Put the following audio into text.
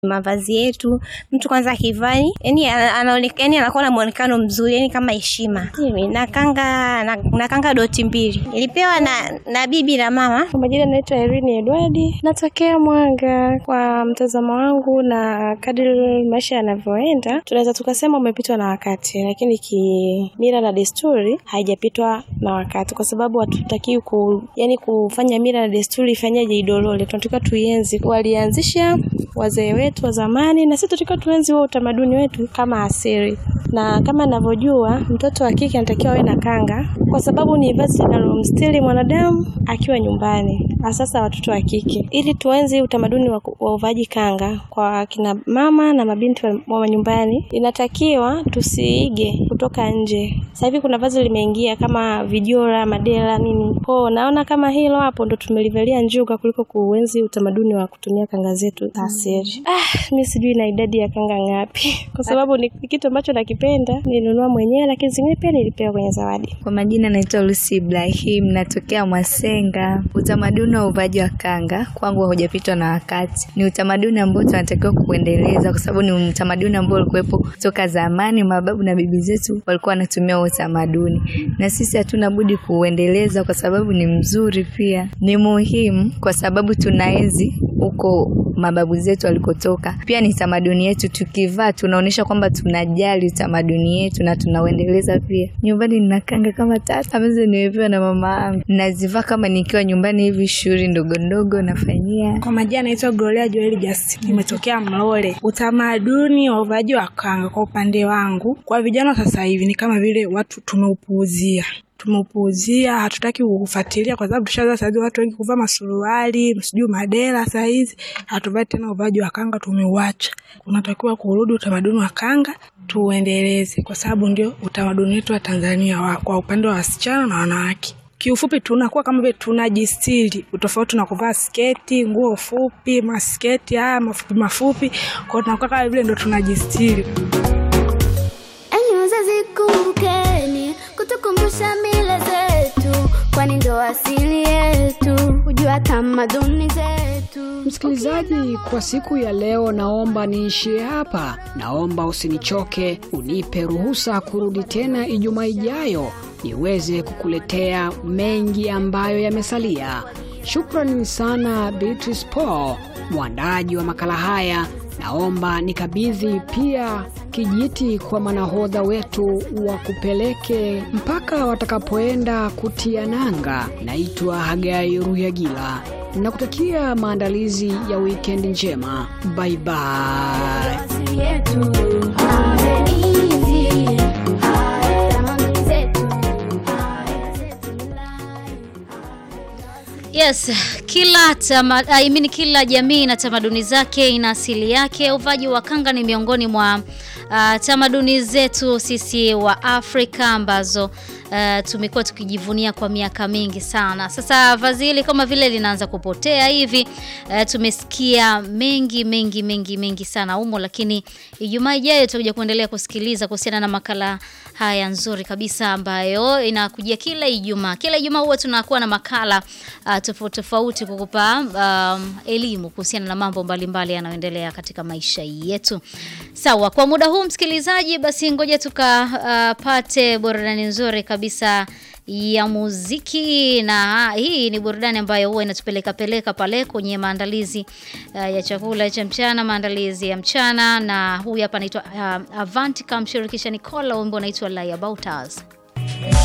mavazi yetu. Mtu kwanza akivaa yani anaonekana yani anakuwa na muonekano mzuri yani kama heshima. Mimi na kanga na, na kanga doti mbili. Nilipewa na na bibi na mama. Kwa majina naitwa Irene Edwardi, natokea Mwanga. Kwa mtazamo wangu na kadri maisha yanavyoenda, tunaweza tukasema umepitwa na wakati, lakini kimila na desturi haijapitwa na wakati, kwa sababu hatutakiwi ku, yani kufanya mila na desturi ifanyaje idolole. Tunatakiwa tuienzi, walianzisha wazee wetu wa zamani, na sisi tunatakiwa tuenzi huo utamaduni wetu kama asili. Na kama ninavyojua, mtoto wa kike anatakiwa awe na kanga, kwa sababu ni vazi linalomstiri mwanadamu akiwa nyumbani, hasa watoto wa kike, ili tuenzi utamaduni wa, wa uvaji kanga kwa kina mama na mabinti wa, wa nyumbani. Inatakiwa tusiige kutoka nje. Sasa hivi kuna vazi limeingia kama vijora, madela, nini. Kwa naona kama hilo hapo ndo tumelivalia njuga kuliko kuenzi utamaduni wa kutumia kanga zetu za asili. Ah, mimi sijui na idadi ya kanga ngapi, kwa sababu ni kitu ambacho nakipenda, nilinunua mwenyewe, lakini zingine pia nilipewa kwenye zawadi. Kwa majina naitwa Lucy Ibrahim, natokea Mwasenga. Utamaduni wa uvaji wa kanga kwangu haujapitwa na wakati, ni utamaduni ambao tunatakiwa kuendeleza, kwa sababu ni utamaduni ambao ulikuwepo toka zamani. Mababu na bibi zetu walikuwa wanatumia huo utamaduni, na sisi hatuna budi kuuendeleza, kwa sababu ni mzuri, pia ni muhimu, kwa sababu tunaenzi huko mababu zetu walikotoka. Pia ni tamaduni yetu, tukivaa tunaonyesha kwamba tunajali utamaduni yetu na tunauendeleza pia. Nyumbani nina kanga kama tatu ambazo nimepewa na mama yangu, nazivaa kama nikiwa nyumbani hivi, shughuli ndogo ndogo nafanyia. Kwa majina naitwa Gloria Joel Justin, nimetokea Mlole. Utamaduni wa uvaji wa kanga kwa upande wangu, kwa vijana sasa hivi ni kama vile watu tumeupuuzia tumeupuuzia hatutaki kufuatilia kwa sababu tushaza saizi watu wengi kuvaa masuruali sijui madela. Saa hizi hatuvai tena uvaji wa kanga, tumeuacha. Unatakiwa kurudi utamaduni wa kanga tuuendeleze, kwa sababu ndio utamaduni wetu wa Tanzania wa, kwa upande wa wasichana na wanawake. Kiufupi tunakuwa kama vile tunajistiri, utofauti na kuvaa sketi, nguo fupi, masketi haya mafupi mafupi, kwa hiyo tunakuwa kama vile ndo tunajistiri. Enyi wazazi, kumbukeni kutukumbusha mila zetu, kwani ndo asili yetu, kujua tamaduni zetu. Msikilizaji, kwa siku ya leo naomba niishie hapa. Naomba usinichoke, unipe ruhusa kurudi tena Ijumaa ijayo niweze kukuletea mengi ambayo yamesalia. Shukrani sana Beatrice Paul, mwandaji wa makala haya. Naomba nikabidhi pia kijiti kwa manahodha wetu wa kupeleke mpaka watakapoenda kutia nanga. Naitwa Hagai Ruyagila, nakutakia maandalizi ya wikendi njema. Bye bye. Asili yetu, enzi, tamaduni zetu, zetu. Yes, kila tama, I mean, kila jamii na tamaduni zake ina asili yake. Uvaji wa kanga ni miongoni mwa uh, tamaduni zetu sisi wa Afrika ambazo uh, tumekuwa tukijivunia kwa miaka mingi sana. Sasa vazi hili kama vile linaanza kupotea hivi. Uh, tumesikia mengi mengi mengi mengi sana humo, lakini Ijumaa ijayo tutakuja kuendelea kusikiliza kuhusiana na makala haya nzuri kabisa ambayo inakujia kila Ijumaa. Kila Ijumaa huwa tunakuwa na makala uh, tofauti tofauti kukupa um, elimu kuhusiana na mambo mbalimbali yanayoendelea katika maisha yetu. Sawa, kwa muda huu msikilizaji, basi ngoja tukapate uh, burudani nzuri kabisa ya muziki na hii ni burudani ambayo huwa inatupeleka peleka pale kwenye maandalizi uh, ya chakula cha mchana, maandalizi ya mchana, na huyu hapa anaitwa uh, Avanti kamshirikisha Nicola, wimbo unaitwa Lie About Us.